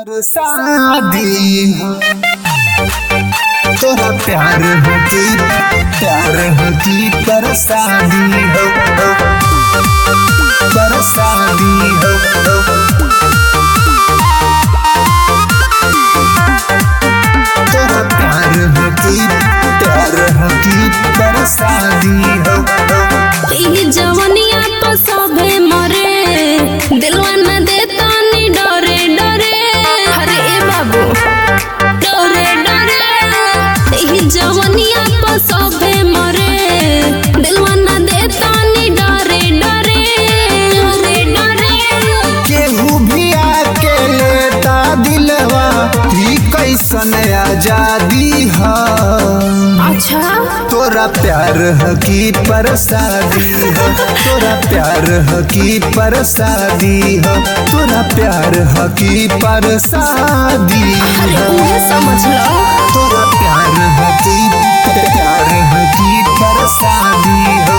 पर शादी हो तोरा प्यार होती प्यार होती पर शादी हो पर शादी हो तोरा प्यार होती प्यार होती पर शादी हो ई जवनिया तो सभे मरे दिलवा न देता नी डरे डरे अरे ए बाबू डरे डरे ई जवनिया तो सभे मरे दिलवा न देता नी डरे डरे डरे डरे केहू भी आके लेता दिलवा ई कैसन आजादी है अच्छा तोरा प्यार है की परसादी हो तोरा प्यार है की परसादी हो तोरा प्यार है की परसादी अरे हो उन्हें समझ लो तोरा प्यार है की प्यार है की परसादी हो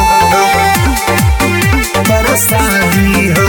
परसादी हो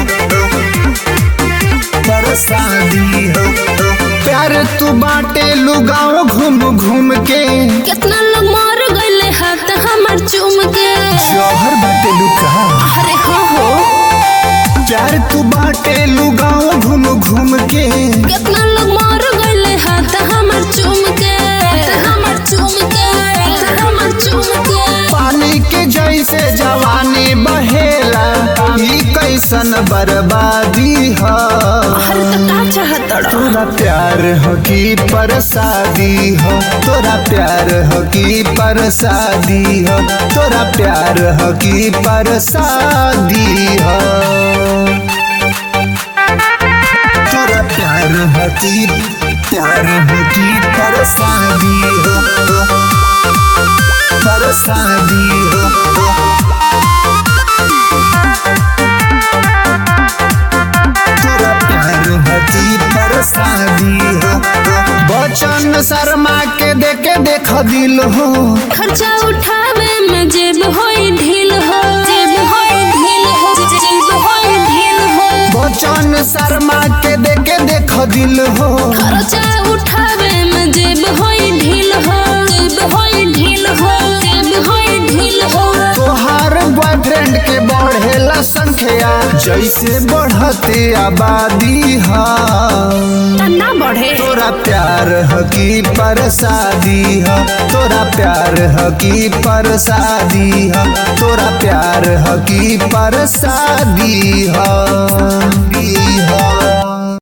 परसादी हो प्यार तू बाटे लुगाओ घूम घूम के कितना लोग मर गइले हाथ हमर चूम के जौहर बाटे लुका अरे हो हो प्यार तू बाटे लुगाओ घूम घूम के कितना लोग मर गइले हाथ हमर चूम के हमर चूम के हमर चूम के पानी के जैसे जवानी बहेला ई कैसन बर्बादी है अरे तो का चाहत तोरा प्यार हो की परसादी हो तोरा प्यार हो की परसादी हो तोरा प्यार हो की परसादी हो तोरा प्यार हो की प्यार हो की परसादी हो परसादी हो तोरा प्यार होती परसादी हो बचन शर्मा के देखे देख दिल हो खर्चा उठावे में जेब होई ढील हो जेब होई ढील हो जेब होई ढील हो बचन शर्मा के देखे देख दिल हो खर्चा उठावे में जेब होई ढील हो जेब होई ढील हो जेब होई ढील हो तोहार बॉयफ्रेंड के बढ़ेला संख्या जैसे बढ़ते आबादी हा ना बढ़े तोरा प्यार ह की परसादी ह तोरा प्यार ह की परसादी ह तोरा प्यार ह की परसादी ह